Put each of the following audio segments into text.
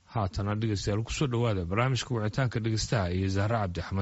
haatana dhegeystayaal kusoo dhowaada barnaamijka wicitaanka dhegeystaha iyo zahre cabdi axmed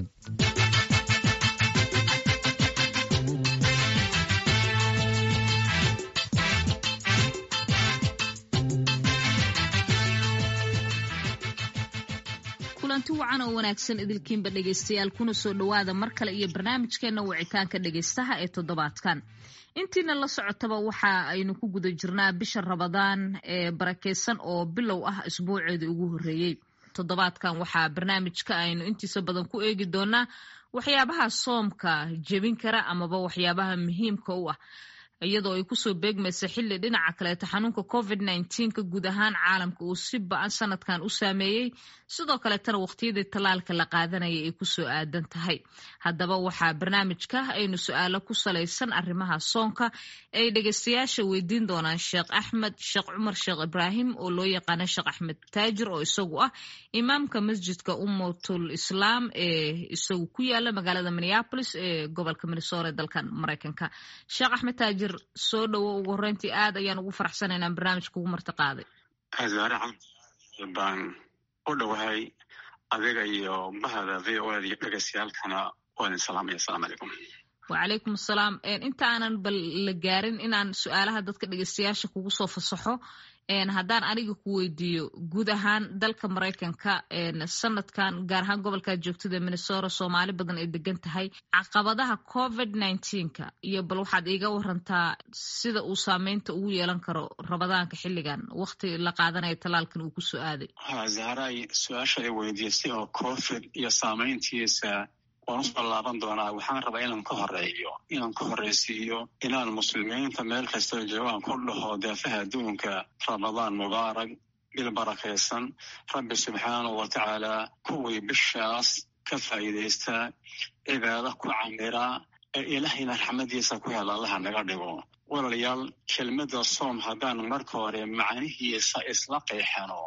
kulanti wacan oo wanaagsan idilkiinba dhegaystayaal kuna soo dhowaada mar kale iyo barnaamijkeena wicitaanka dhegaystaha ee toddobaadkan intiina la socotaba waxa aynu ku guda jirnaa bisha rabadaan ee barakeysan oo bilow ah isbuuceedii ugu horreeyey toddobaadkan waxaa barnaamijka aynu intiisa badan ku eegi doonaa waxyaabaha soomka jebin kara amaba waxyaabaha muhiimka u ah iyadoo ay kusoo beegmaysa xilli dhinaca kaleeto xanuunka covid nka guud ahaan caalamka uu si ba-an sanadkan u saameeyey sidoo kaleetana waqtiyadii tallaalka la qaadanaya ay kusoo aadan tahay haddaba waxaa barnaamijka aynu su-aalo ku salaysan arrimaha soonka ay dhegeystayaasha weydiin doonaan sheekh axmed sheekh cumar sheekh ibraahim oo loo yaqaano sheekh axmed taajir oo isagu ah imaamka masjidka ummatul islaam ee isagu ku yaala magaalada minneapolis ee gobolka minnesota dalkan mareykanka sheekh axmed taajir soo dhowo ugu horeyntii aad ayaan ugu faraxsanaynaa barnaamijka ugu marti qaaday zaare cabdi baan u dhowahay adiga iyo bahda v o iyo dhegeystayaalkana waa idin salaamaya asalamu calaykum wacalaykum asalaam inta aanan bal la gaarin inaan su-aalaha dadka dhegeystayaasha kugu soo fasaxo haddaan aniga ku weydiiyo guud ahaan dalka maraykanka sanadkan gaar ahaan gobolkaad joogtada minnesota soomaali badan ay degan tahay caqabadaha covid nka iyo bal waxaad iiga warantaa sida uu saameynta ugu yeelan karo rabadaanka xilligan wakti la qaadanaya tallaalkan uu kusoo aaday zahray su-aasha ay weydiisay oo covid iyo saameyntiisa waan usoo laaban doonaa waxaan rabaa inaan ka horeeyo inaan ka horreysiiyo inaan muslimiinta meel kastoo joogaan ku dhaho daafaha adduunka ramadaan mubaarak bil barakaysan rabbi subxaanahu wa tacaala kuwii bishaas ka faa'iidaysta cibaado ku camira ee ilaahayna raxmadiisa ku hela allaha naga dhigo walaalayaal kelmadda soom haddaan marka hore macnihiisa isla qeexano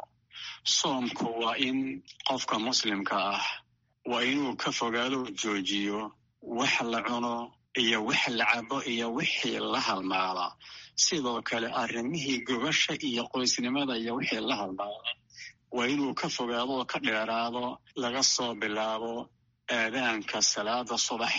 soomku waa in qofka muslimka ah waa inuu ka fogaado joojiyo wax la cuno iyo wax la cabo iyo wixii la halmaala sidoo kale arrimihii gobasha iyo qoysnimada iyo wixii la halmaala waa inuu ka fogaado oo ka dheeraado laga soo bilaabo aadaanka salaada subax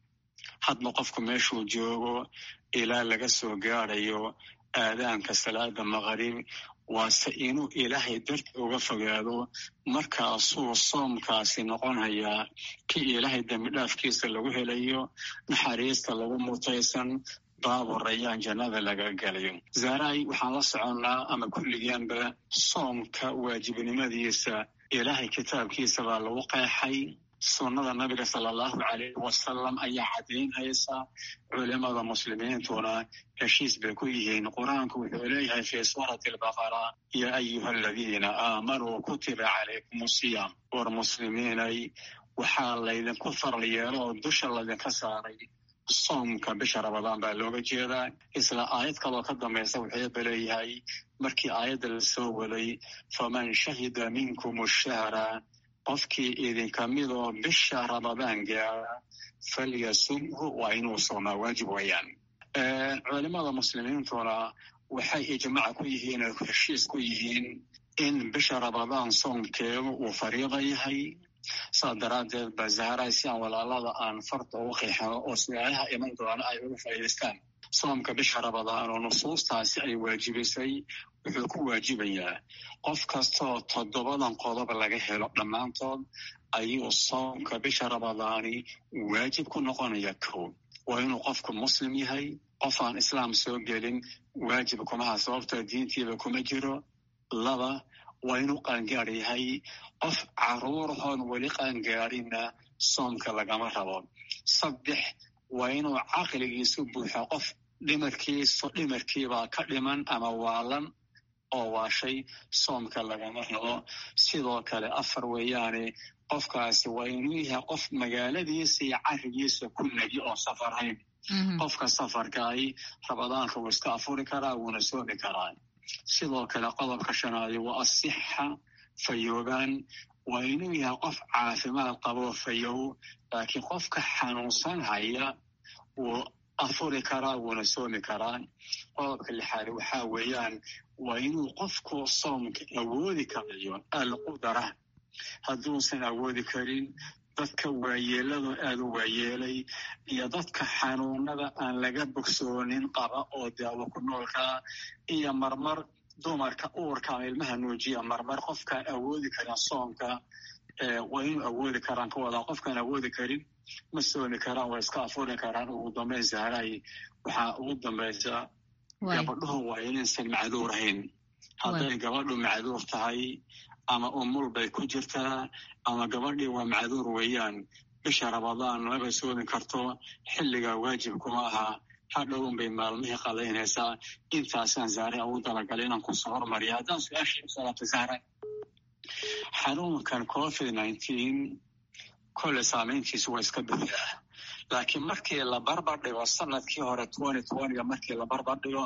hadba qofku meeshuu joogo ilaa laga soo gaadayo aadaanka salaada maqrib waase inuu ilaahay darti uga fogaado markaasuu soomkaasi noqonayaa kii ilaahay dembidhaafkiisa lagu helayo naxariista lagu mutaysan baabu rayaan jannada laga galayo zaray waxaan la soconnaa ama kulligeenba soomka waajibnimadiisa ilaahay kitaabkiisa baa lagu qeexay sunnada nabiga sala allahu calayhi wasalam ayaa caddaynhaysa culimada muslimiintuna heshiis bay ku yihiin qur-aanku wuxuu leeyahay fii suurati albaqara yaa ayuha aladiina aamanuu kutiba calaykum siyaam war muslimiinay waxaa laydinku faral yeelo oo dusha laydinka saaray soomka bisha rabadaan baa looga jeedaa isla aayad kaloo ka dambaysa wuxuuba leeyahay markii aayadda la soo waday faman shahida minkum shahra qofkii idinka midoo bisha ramadaan gaara falyasumhu waa inuu soomaa waajib wayaan culimada muslimiintuna waxay ijmaac ku yihiin oo heshiis ku yihiin in bisha ramadaan soomkeedu uu fariida yahay saa daraaddeed ba zahray si aan walaalada aan farta ugu qiixano oo su-aalaha iman doona ay uga faa'iidaystaan soomka bisha ramadaan oo nusuustaasi ay waajibisay wuxuu ku waajibayaa qof kastoo toddobadan qodob laga helo dhammaantood ayuu soomka bisha ramadaani waajib ku noqonaya kow waa inuu qofku muslim yahay qof aan islaam soo gelin waajib kumaha sababtoo diintiiba kuma jiro laba waa inuu qaangaar yahay qof caruurahoon weli qaangaarinna soomka lagama rabo saddex waa inuu caqligiisu buuxo qof dhimarkiisu dhimarkiibaa ka dhiman ama waalan oo waashay soomka lagama rabo sidoo kale afar weeyaane qofkaasi waa inuu yahay qof magaaladiisa iyo carigiisa ku negi oo safarhayn qofka safarkaahi rabadaanka wuu iska afuri karaa wuuna soomi karaa sidoo kale qodobka shanaadi waa asixa fayoobaan waa inuu yahay qof caafimaad qaboo fayow laakiin qofka xanuunsan haya uu afuri karaa wuuna soomi karaa qodobka lixaad waxaa weeyaan waa inuu qofku soomka awoodi karayo alqudara hadduusan awoodi karin dadka waayeeladu aada u waayeelay iyo dadka xanuunada aan laga bogsoonin qaba oo daawo ku noolkaa iyo marmar dumarka uurka ama ilmaha nuujiya marmar qofkaan awoodi karin soomka waa inuu awoodi karaan ka wadaa qofkaan awoodi karin ma soomi karaan waa iska afuri karaan ugu dambayn sahray waxaa ugu dambaysa gabadhuhu waa inaysan macduur ahayn hadday gabadhu macduur tahay ama umul bay ku jirtaa ama gabadhii waa macduur weeyaan bisha rabadaan maba soomi karto xilligaa waajib kuma aha hadhown bay maalmihii qadaynaysaa intaasaan zaare ugu dalagalay inaan kusoo hormariya haddaan su-aashii u salaabtay zahra xanuunkan covid nineteen kolle saamayntiisu waa iska bixiah laakiin markii la barbar dhigo sanadkii hore twenty twentyga markii la barbar dhigo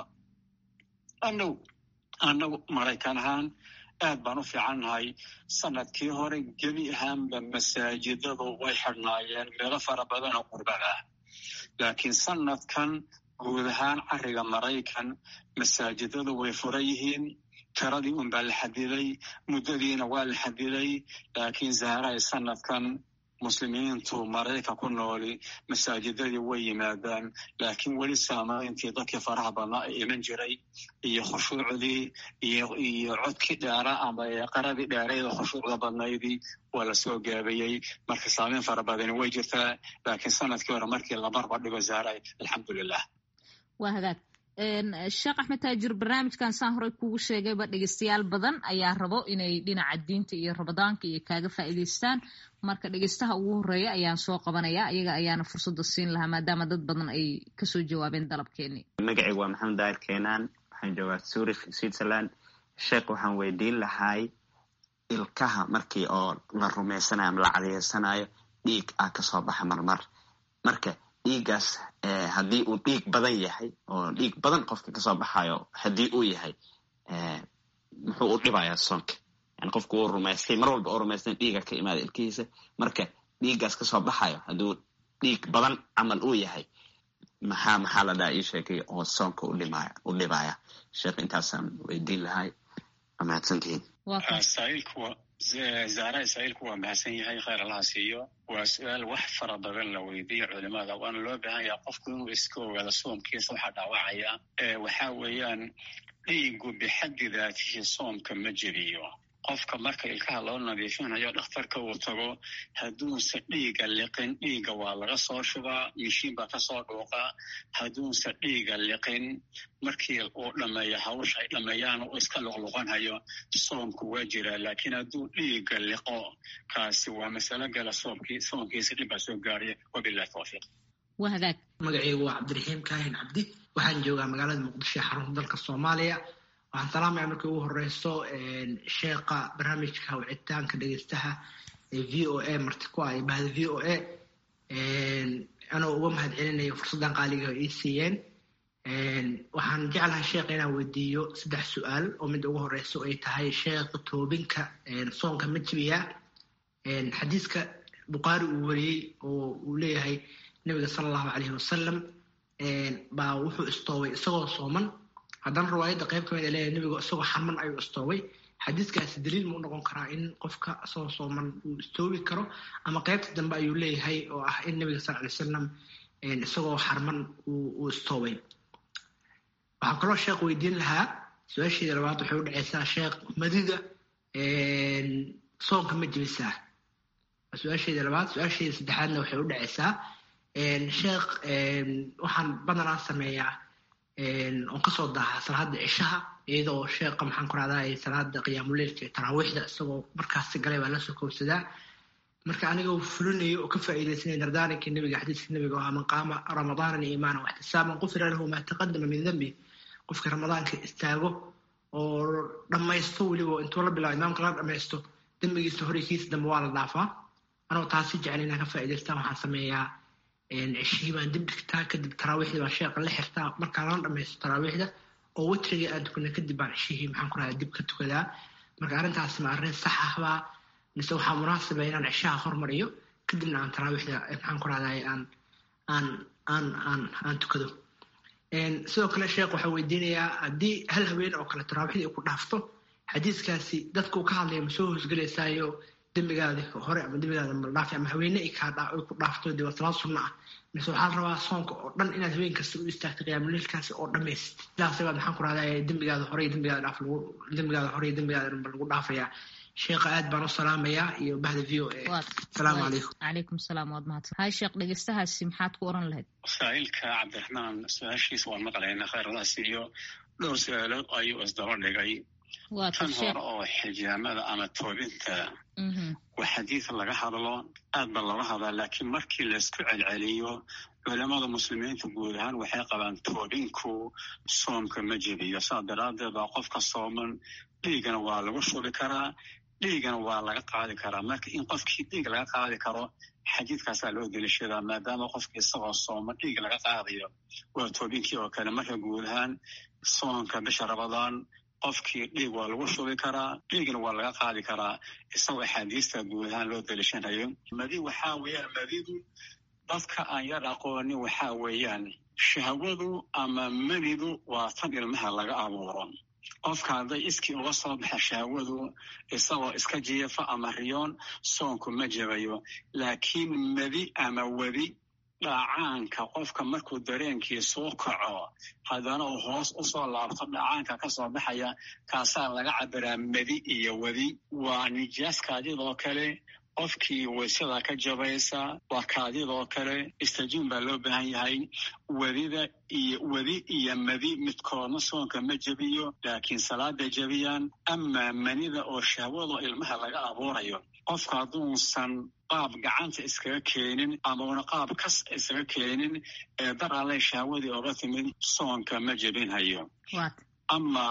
anagu annagu maraykan ahaan aad baan u fiicannahay sanadkii hore gebi ahaanba masaajidadu way xidhnaayeen meelo fara badan oo qurbad ah laakiin sanadkan guud ahaan cariga maraykan masaajidadu way furan yihiin tiradii un baa la xadiday muddadiina waa la xadiday laakiin zahraay sanadkan muslimiintu maraykan ku nooli masaajidadii way yimaadaan laakiin weli saamayntii dadkii faraha badnaa ee iman jiray iyo khushuucdii iyo codkii dheera ama qaradii dheerayda khushuucda badnaydii waa lasoo gaabayey marka saamayn fara badani way jirtaa laakiin sanadkii hore markii la barbar dhigo zahraay alxamdulilah waa hagaag sheekh axmed taajir barnaamijkan saan horey kugu sheegayba dhegeystayaal badan ayaa rabo inay dhinaca diinta iyo rabadaanka iyo kaaga faa'iidaystaan marka dhegeystaha ugu horeeya ayaan soo qabanaya iyaga ayaana fursadda siin lahaa maadaama dad badan ay kasoo jawaabeen dalabkeeni magacaygu waa maxamed daahir keenaan waxaan joogaa zurich switzerland sheekh waxaan weydiin lahay ilkaha markii oo la rumaysanayo ama la cadeysanayo dhiig ah kasoo baxa marmar marka dhiiggaas haddii uu dhiig badan yahay oo dhiig badan qofka kasoo baxayo haddii uu yahay muxuu u dhibayaa soonka yani qofku uu rumaystay mar walba oo rumaystay dhiiga ka imaada ilkihiisa marka dhiiggaas kasoo baxayo hadduu dhiig badan camal uu yahay maxaa maxaa la dhaha ii sheegay oo soonka udhimaya u dhibaya sheekh intaasaan weydiin lahay waa mahadsantihiin zahra israa'iilku waa mahadsan yahay khayr allaha siiyo waa su-aal wax fara badan la weydiiya culimada waana loo baahan yaha qofku inuu iska ogaado soomkiisa waxaa dhaawacaya waxaa weeyaan dhiigu bixaddi daatihi soomka ma jebiyo qofka marka ilkaha loo nadiifinayo dhakhtarka uu tago hadduunse dhiiga liqin dhiiga waa laga soo shubaa mishiin baa kasoo dhuuqa hadduunse dhiiga liqin markii uu dhameeyo hawsha ay dhameeyaan uu iska luqluqanhayo soomku waa jiraa laakiin hadduu dhiiga liqo kaasi waa masalo gala soomkii soomkiisa dhib baa soo gaaraya wabilahi tawfiiq waa hagaag magacaygu waa cabdiraxiim kaahin cabdi waxaan joogaa magaalada muqdisho ee xarunta dalka soomaaliya waxaan salaamaya markii ugu horeyso sheekha barnaamijka wicitaanka dhegeystaha ee v o a marti ku ah bahda v o a anoo uga mahad celinayo fursaddan qaaliga ii siiyeen waxaan jeclahay sheekha inaan weydiiyo saddex su-aal oo mid ugu horeyso ay tahay sheekha toobinka soonka ma jibiya xadiiska bukhaari uu wariyey oo uu leeyahay nabiga sala allahu caleyhi wasalam baa wuxuu istoobay isagoo sooman haddana riwaayadda qayb ka mid a leeyahay nebigu isagoo xarman ayuu istoobay xadiiskaasi daliil ma u noqon karaa in qofka isagoo sooman uu istoobi karo ama qaybta dambe ayuu leeyahay oo ah in nebiga sal alay salam isagoo xarman uu istoobay waxaan kaloo sheekh weydiin lahaa su-aasheeda labaad waxay u dhaceysaa sheekh madida soonka ma jebisaa su-aasheeda labaad su-aasheeda saddexaadna waxay u dhaceysaa sheekh waxaan badanaa sameeyaa oon kasoo daahaa salaada cishaha iyadoo sheekha maxaan ku rahdaa salaada qiyaamuleilka ee taraawiixda isagoo markaasi galay baa lasoo koobsadaa marka anigoo fulinayo oo ka faa'iidaysanaya dardaarankii nabiga xadiiska nabiga oo man qaama ramadaanan iimaanan waxtisaaban qufira lahu maa taqadama min dembi qofka ramadaanka istaago oo dhammaysto weliba intuu la bilaabo imaamka la dhammaysto dembigiisa hore kiisa dambe waa la dhaafaa anoo taasi jecel inaan ka faa'iidaystaa waxaan sameeyaa ceshihii baan dib dhigtaa kadib taraawiixdii baan sheeqa la xirtaa markaa lana dhamaysto taraawiixda oo witrigii aan tukana kadib baan ceshihii maxaan ku rahdaa dib ka tukadaa marka arrintaas ma arrin sax ahbaa mise waxaa munaasaba inaan ceshaha hormariyo kadibna aan taraawiixda maxaan ku rahdaa aan aan aan aan aan tukado sidoo kale sheekh waxaa weydiinayaa haddii hal haween oo kale taraaxidii ay ku dhaafto xadiiskaasi dadka uu ka hadlaya ma soo hoosgelaysaayo dembigaadi hore ama dembigaada maldhaafi ama haweene ay ku dhaafto dee waa salaad sunna ah mise waxaa la rabaa soonka oo dhan inaad haween kasta u istaagto qiyaamuleilkaasi oo dhammayst sidaas baad maxaan ku rahdaa dembigaada hore iyo dembigaada dhaaf lagu dembigaada hore iyo dembigaada dhanba lagu dhaafayaa sheekha aad baan u salaamayaa iyo bahda v o a asalaamu calaykum calaykum salaam waad mahadsan hay sheekh dhegeystahaasi maxaad ku oran lahayd masaa'ilka cabdiraxmaan su-aashiisa waan maqlaynaa khayradaas iyo dhowr su-aalood ayuu isdaba dhigay tan hore oo xijaamada ama toobinta waa xadiid laga hadlo aad ba looga hadlaa laakiin markii laysku celceliyo culamada muslimiinta guud ahaan waxay qabaan toobinku soomka ma jebiyo saa daraaddeed baa qofka sooman dhiigana waa lagu shubi karaa dhiigana waa laga qaadi karaa marka in qofkii dhiig laga qaadi karo xadiidkaasaa loo delishadaa maadaama qofki isagoo sooma dhiig laga qaadayo waa toobinkii oo kale marka guud ahaan soonka bisha rabadaan qofkii dhiig waa lagu shubi karaa dhiigna waa laga qaadi karaa isagoo axaadiista guud ahaan loo delishanayo madi waxaa weeyaan madidu dadka aan yar aqoonin waxaa weeyaan shahwadu ama manidu waa tan ilmaha laga abuuro qofka hadday iskii uga soo baxa shahwadu isagoo iska jiifa ama riyoon soonku ma jabayo laakiin madi ama wedi dhacaanka qofka markuu dareenkii soo kaco haddana uu hoos u soo laabto dhacaanka ka soo baxaya kaasaa laga cabiraa medi iyo wedi waa nijaas kaadidoo kale qofkii waysada ka jabaysa waa kaadidoo kale istajiin baa loo baahan yahay wedida iyo wedi iyo madi midkoodna soonka ma jebiyo laakiin salaada jebiyaan amaa manida oo shahwado ilmaha laga abuurayo qofka hadduusan qaab gacanta iskaga keenin ama una qaab kas iskaga keenin ee dar allay shahwadii oga timid soonka ma jebinhayo ama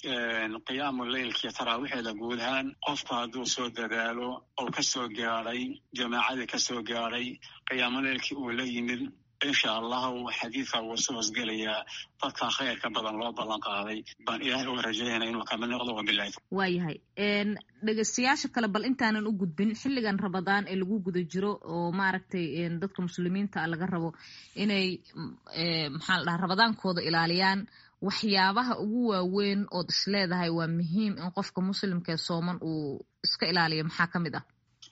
qiyaamu leylkii taraawiixeeda guud ahaan qofku hadduu soo dadaalo oo ka soo gaadhay jamaacadii ka soo gaadhay qiyaamu leylkii uu la yimid insha allahu xadiidka wuu soo hosgelayaa dadka khayrka badan loo ballan qaaday baan ilaahay uga rajaynaa inuu kamid noqdo wabilahi waayahay dhegeystayaasha kale bal intaanan u gudbin xilligan rabadaan ee lagu guda jiro oo maaragtay dadka muslimiinta laga rabo inay maxaa la dhaha rabadaankooda ilaaliyaan waxyaabaha ugu waaweyn ood is leedahay waa muhiim in qofka muslimka ee sooman uu iska ilaaliyo maxaa ka mid ah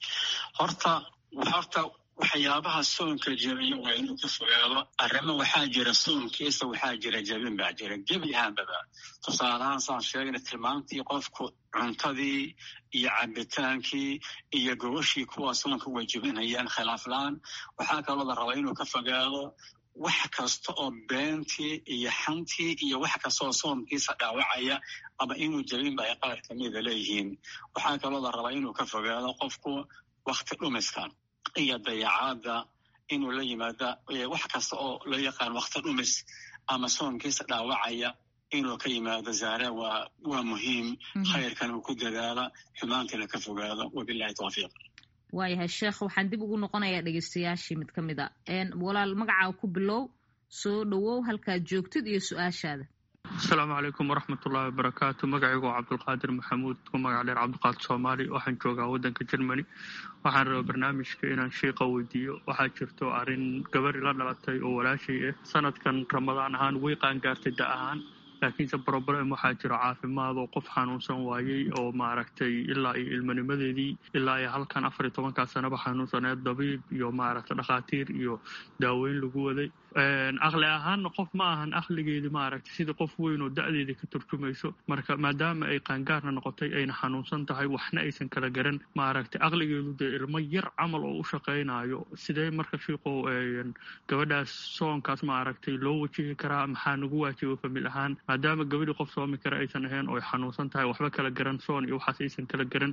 horta horta waxyaabaha soonka jebiya waa inuu ka fogaado arrimo waxaa jira soonkiisa waxaa jira jebin baa jira gebi ahaanbaba tusaalahaan saan sheegna tilmaamtii qofku cuntadii iyo cabitaankii iyo gogashii kuwa soonka way jebinayaan khilaaflaan waxaa kaloo la rabaa inuu ka fogaado wax kasta oo beentii iyo xantii iyo wax kastaoo soomkiisa dhaawacaya ama inuu jebinba ay qaar kamida leeyihiin waxaa kaloo la rabaa inuu ka fogaado qofku wakti dhumiska iyo dayacaadda inuu la yimaada wax kasta oo loo yaqaan wakti dhumis ama soomkiisa dhaawacaya inuu ka yimaado zaare waa waa muhiim khayrkan uu ku dadaala xumaantana ka fogaado wabilahi tawfiiq waayahay sheekh waxaan dib ugu noqonayaa dhegeystayaashii mid ka mid a walaal magacaa ku bilow soo dhowow halkaad joogtid iyo su-aashaada asalaamu calaykum waraxmatullahi wabarakaatu magacaygu waa cabdulqaadir maxamuud ku magac dheer cabdiqaadir soomaali waxaan joogaa waddanka germany waxaan rabaa barnaamijka inaan sheika weydiiyo waxaa jirto arrin gabari la dhalatay oo walaashay ah sanadkan ramadaan ahaan way qaangaartay da ahaan laakiinse broblem waxaa jiro caafimaad oo qof xanuunsan waayey oo maaragtay ilaa iyo ilmanimadeedii ilaa iyo halkan afar iyo tobankaa sanaba xanuunsaneed dabiib iyo maaragtay dhakhaatiir iyo daaweyn lagu waday aqli ahaanna qof ma ahan aqligeedii maaragtay sidii qof weyn oo da-deedii ka turjumayso marka maadaama ay qaangaarna noqotay ayna xanuunsan tahay waxna aysan kala garan maaragtay aqligeedu dee ilmo yar camal oo u shaqaynayo sidee marka shiiqo gabadhaas soonkaas maaragtay loo wajihi karaa maxaa nagu waajiba famil ahaan maadaama gabadhii qof soomi kara aysan ahayn oo ay xanuunsan tahay waxba kala garan soon iyo waxaas aysan kala garan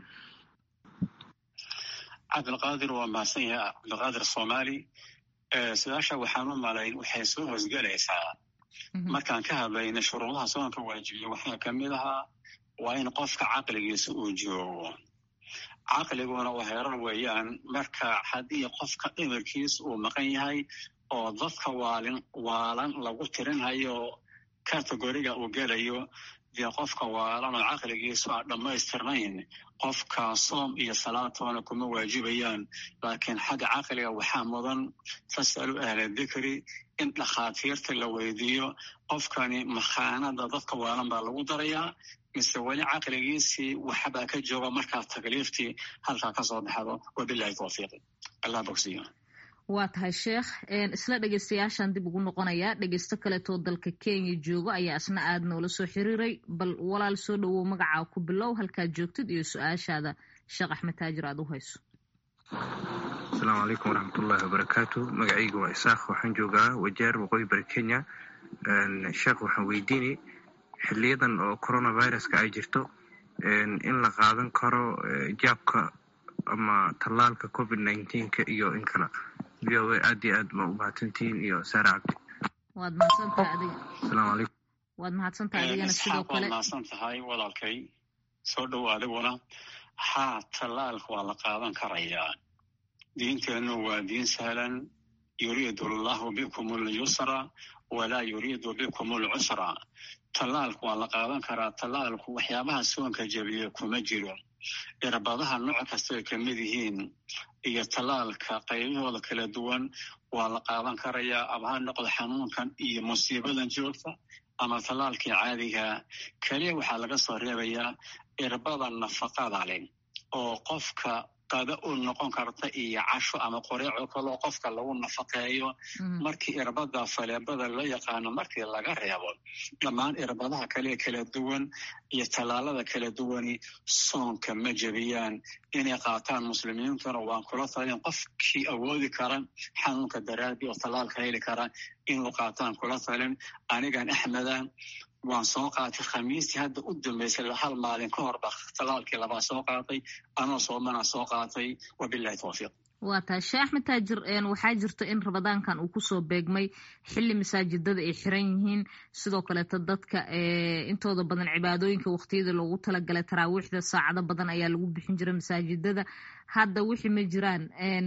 cabdilqaadir waa mahadsan yahay cabdilqaadir soomaali su-aasha waxaan u malayn waxay soo hosgelaysaa markaan ka hadlayna shuruudaha soonka waajibiya waxaa ka mid ahaa waa in qofka caqligiisa uu joogo caqliguna waa herar weeyaan marka haddii qofka dhimirkiisa uu maqan yahay oo dadka waalin waalan lagu tirinhayo kategoriga uu gelayo dee qofka waalan oo caqligiisu aan dhammaystirnayn qofka soom iyo salaatoona kuma waajibayaan laakiin xagga caqliga waxaa mudan fasalu ahla dikri in dhakhaatiirta la weydiiyo qofkani makhaanada dadka waalan baa lagu darayaa mise weli caqligiisii waxbaa ka jooga markaa takliiftii halkaa ka soo baxdo wabilahi tawfiiqi allah bogsiyo waa tahay sheekh isla dhegeystayaashaan dib ugu noqonayaa dhegeysto kaleetoo dalka kenya joogo ayaa isna aada noola soo xiriiray bal walaal soo dhowow magacaa ku bilow halkaad joogtid iyo su-aashaada sheekh axmed taajir aada u hayso asalaamu calaykum waraxmatullahi wabarakaatu magacayga waa isaaq waxaan joogaa wajaar waqooyi bari kenya sheekh waxaan weydiinay xiliyadan oo coronaviruska ay jirto in la qaadan karo jaabka ama tallaalka covid nineteenka iyo in kale v o a aad iyo aad ma u mahadsantihiin iyo saara cabdi waad mahadsantahay adiga asalaamu calaykum waad mahadsantahay adigana sidoo waad kale mahadsan tahay walaalkay soo dhow adiguna haa tallaalka waa la qaadan karayaa diinteennu waa diin sahlan yuriidu allahu bikum alyusra walaa yuriidu bikum alcusra tallaalku waa la qaadan karaa tallaalku waxyaabaha soonka jebiya kuma jiro irbadaha nooc kastay ka mid yihiin iyo tallaalka qaybahooda kala duwan waa la qaadan karayaa ama ha noqdo xanuunkan iyo musiibadan joogta ama tallaalkii caadiga keliya waxaa laga soo reebayaa irbada nafaqada leh oo qofka qada u noqon karta iyo casho ama qoreeco kaloo qofka lagu nafaqeeyo markii irbada faleebada loo yaqaano markii laga reebo dhammaan irbadaha kale kala duwan iyo tallaalada kala duwani soonka ma jebiyaan inay qaataan muslimiintuna waan kula talin qofkii awoodi kara xanuunka daraadii oo tallaalka heli kara inuu qaataan kula talin anigan axmeda waan soo qaatay khamiistii hadda u dambaysay hal maalin ka hor ba tallaalkii labaa soo qaatay anoo soomana soo qaatay wabilahi tawfiiq waa tahay sheekh axmed taajir waxaa jirta in ramadaankan uu kusoo beegmay xili masaajidada ay xiran yihiin sidoo kaleeto dadka intooda badan cibaadooyinka waqtiyada loogu talagalay taraawiixda saacado badan ayaa lagu bixin jiray masaajidada hadda wixii ma jiraan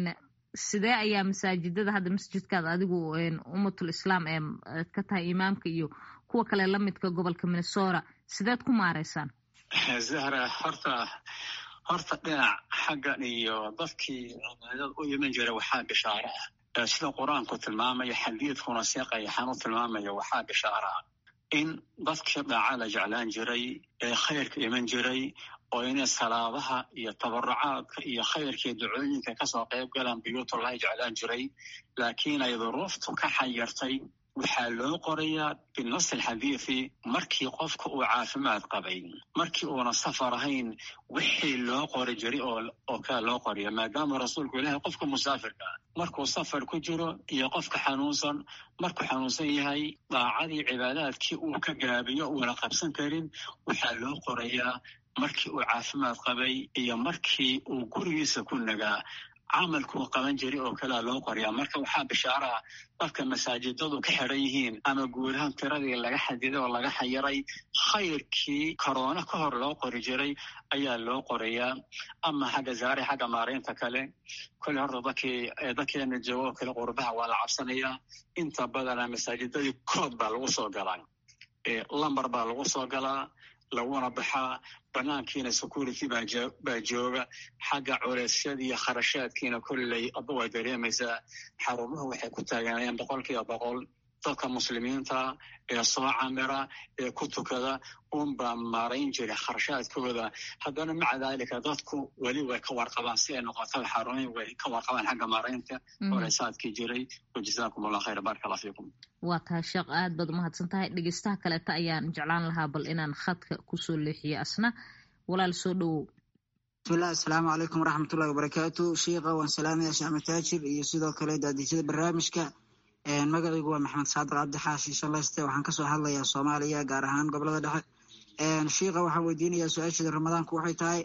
sidee ayaa masaajidada hadda masjidkaada adigu ummatul islaam ee ka tahay imaamka iyo kuwa kale lamidka gobolka minnesota sideed ku maareysaan zahra horta horta dhinac xaggan iyo dadkii cibaadada u iman jira waxaa bishaaro ah sida qur-aanku tilmaamaya xadiidkuna seeqayaxaan u tilmaamaya waxaa bishaaro ah in dadkii dhaaca la jeclaan jiray ee khayrka iman jiray oo inay salaadaha iyo tabarucaadka iyo khayrkii ducooyinka kasoo qayb galaan buyuutullahi jeclaan jiray laakiin ay duruuftu ka xayartay waxaa loo qorayaa binas alxadiidi markii qofka uu caafimaad qabay markii uuna safar ahayn wixii loo qori jiray oo kale loo qoriya maadaama rasuulku ilaahay qofka musaafirka ah markuu safar ku jiro iyo qofka xanuunsan markuu xanuunsan yahay daacadii cibaadaadkii uu ka gaabiyo uuna qabsan karin waxaa loo qorayaa markii uu caafimaad qabay iyo markii uu gurigiisa ku nagaa camalkuu qaban jiray oo kalea loo qoriyaa marka waxaa bishaaraha dadka masaajidadu ka xidran yihiin ama guud ahaan tiradii laga xadiday oo laga xayiray khayrkii korona ka hor loo qori jiray ayaa loo qorayaa ama xagga zaare xagga maaraynta kale kolle horta dadkii dadkeena joogo oo kale qurbaha waa la cabsanayaa inta badana masaajidadii kood baa lagu soo galaa lambar baa lagu soo galaa laguna baxaa banaankiina security baa jooga xagga culeysyada iyo kharashaadkiina kolley aba waa dareemaysaa xarumuhu waxay ku taaganayaan boqol kiiba boqol dadka muslimiinta ee soo camira ee ku tukada unbaa maarayn jira kharashaadkooda haddana maca daalika dadku weli way ka warqabaan si ay noqotaba xarumihi way ka warqabaan xagga maaraynta culeysaadkii jiray wajazaakum allah khayr baraka allah fiikum waa tahay sheekh aad baad umahadsan tahay dhegeystaha kaleeta ayaan jeclaan lahaa bal inaan khadka kusoo leexiyo asna walaal soo dhowow bismillahi asalaamu calaykum waraxmatullahi wabarakaatu shiika waan salaamaya sheekh mataajir iyo sidoo kale daadijada barnaamijka magacaygu waa maxamed saadir cabdi xaashi shaleyste waxaan kasoo hadlayaa soomaaliya gaar ahaan gobolada dhexe shiika waxaan weydiinayaa su-aasheeda ramadaanku waxay tahay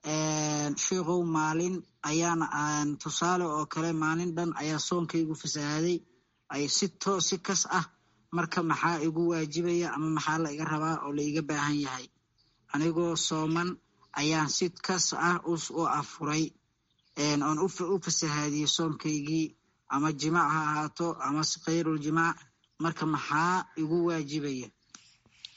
shiikow maalin ayaan tusaale oo kale maalin dhan ayaa soonkaygu fasahaaday ay si too si kas ah marka maxaa igu waajibaya ama maxaa la iga rabaa oo la iga baahan yahay anigoo sooman ayaan si kas ah u afuray oon u fasahaadiyey soonkaygii ama jimaac ha ahaato ama khayrul jimaac marka maxaa igu waajibaya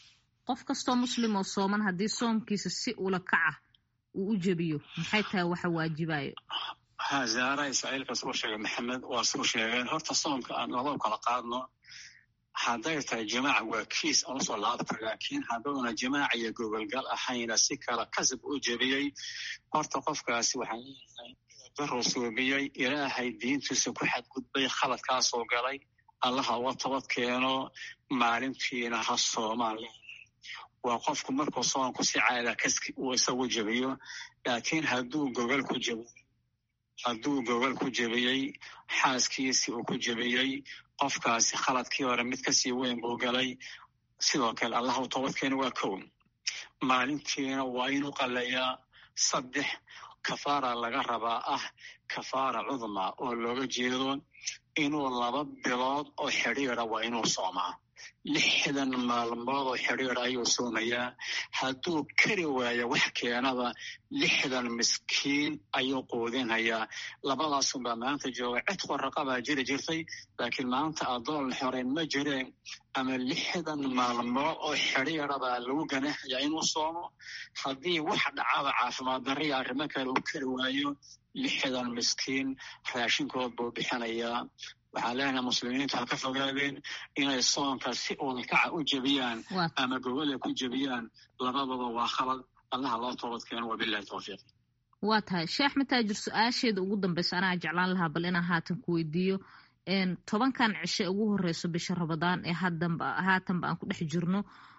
qof kastoo muslim oo sooman haddii soomkiisa si ula kaca uu u jebiyo maxay tahay waxa waajibayo ha zaara israa'iilka suu sheegay maxamed waa suu sheegeen horta soomka aan laba u kala qaadno hadday tahay jimaaca waa kiis aan usoo laabta laakiin hadduuna jimaaca iyo gogolgal ahayna si kala kasab u jebiyey horta qofkaasi waxaan leeyahay daruu suubiyey ilaahay diintiisa ku xadgudbay khaladkaasoo galay allaha uga tabad keeno maalintiina ha soomaan waa qofku markuu soonku si caada kaski uu isagu jebiyo laakiin hadduu gogol ku jebiyo hadduu gogol ku jebiyey xaaskiisii uu ku jebiyey qofkaasi khaladkii hore mid kasii weyn buu galay sidoo kale allah u toobadkeena waa kow maalintiina waa inuu qalayaa saddex kafaara laga rabaa ah kafaara cudma oo looga jeedo inuu laba bilood oo xidhiira waa inuu soomaa lixdan maalmood oo xidhiir ayuu soomayaa hadduu kari waayo wax keenaba lixdan miskiin ayuu quudinhayaa labadaasunbaa maanta jooga cid qoraqabaa jiri jirtay laakiin maanta adoon xoreyn ma jireen ama lixdan maalmood oo xidhiirabaa lagu ganaxayaa inuu soomo haddii wax dhacaba caafimaad darriya arrimo kale uu kari waayo lixdan miskiin raashinkood buu bixinayaa waxaan leenahay muslimiintu ha ka fogaadeen inay soonka si ulkaca u jebiyaan ama gogola ku jebiyaan labadaba waa khalad allaha loo toobad keeno wabilahi towfiiq waa tahay sheekh axmed taajir su-aasheeda ugu dambaysa anaa jeclaan lahaa bal inaan haatan ku weydiiyo tobankan cishe ugu horeyso bisha rabadaan ee hadanba haatanba aan ku dhex jirno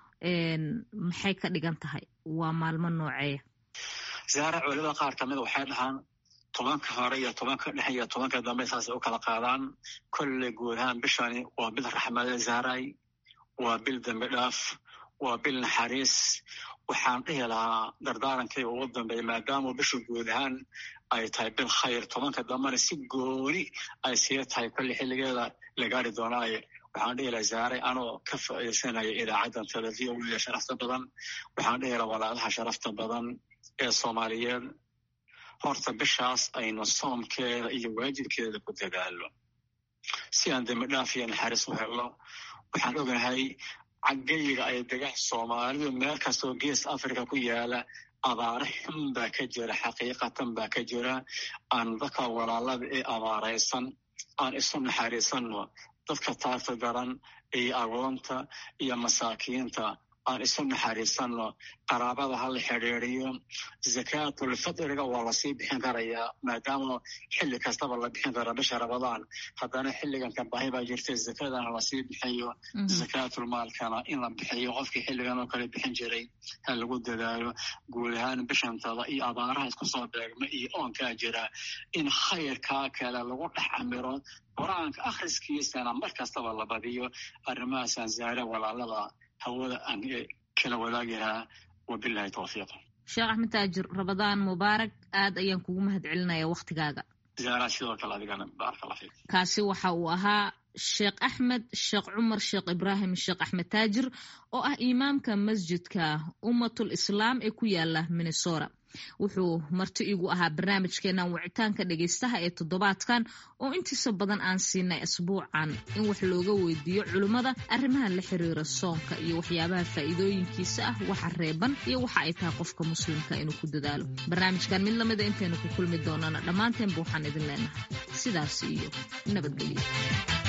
maxay ka dhigan tahay waa maalmo nooceeya zaara culimada qaar kamida waxay dhahaan tobanka hore iyo tobanka dhexe iyo tobanka dambe saasay u kala qaadaan kolley guud ahaan bishani waa bil raxmade zaaray waa bil dembi dhaaf waa bil naxariis waxaan dhihi lahaa dardaarankayga ugu dambeeya maadaama bisha guud ahaan ay tahay bil khayr tobanka dambena si gooni ay sii tahay kolley xilligeeda la gaari doonaaye waxaan dhihi lahaa zaaray anoo ka faa'iidaysanaya idaacaddan televiya sharafta badan waxaan dhihi lahaa walaalaha sharafta badan ee soomaaliyeed horta bishaas aynu soomkeeda iyo waajibkeeda ku dadaalo si aan dembi dhaaf iyo naxariis u helno waxaan ognahay cagayga ay degaan soomaalidu meel kastoo gees africa ku yaala abaare xun baa ka jira xaqiiqatan baa ka jira aan dadka walaalada ee abaaraysan aan isu naxariisanno dadka taarta daran iyo agoonta iyo masaakiinta aan isu naxariisanno qaraabada ha la xidhiiriyo zakaatulfidriga waa lasii bixin karayaa maadaama xilli kastaba la bixin kara bisha rabadaan haddana xilligan ka baahi baa jirta zakadana lasii bixiyo zakaatulmaalkana in la bixiyo qofkii xilligan oo kale bixin jiray ha lagu dadaalo guud ahaan bishantada iyo abaaraha isku soo beegma iyo oonkaa jira in khayrkaa kale lagu dhex camiro qur-aanka akhriskiisana mar kastaba la badiyo arrimahaasaan zaare walaalada hawada aan kala wadaagahaa wabilahi towfiiq sheekh axmed taajir rabadaan mubaarak aad ayaan kugu mahad celinaya waktigaaga zaara sidoo kale adigana baaraka fiik kaasi waxa uu ahaa sheekh axmed sheekh cumar sheekh ibraahim sheekh axmed taajir oo ah imaamka masjidka ummatul islaam ee ku yaala minnesota wuxuu marti igu ahaa barnaamijkeenan wicitaanka dhegaystaha ee toddobaadkan oo intiisa badan aan siinay asbuucan in wax looga weydiiyo culimmada arrimaha la xiriira soonka iyo waxyaabaha faa'iidooyinkiisa ah waxa reeban iyo waxa ay tahay qofka muslimka inuu ku dadaalo barnaamijkan mid lamida intaynu ku kulmi doonana dhammaanteenba waxaan idin leenahay sidaas iyo nabadgelyo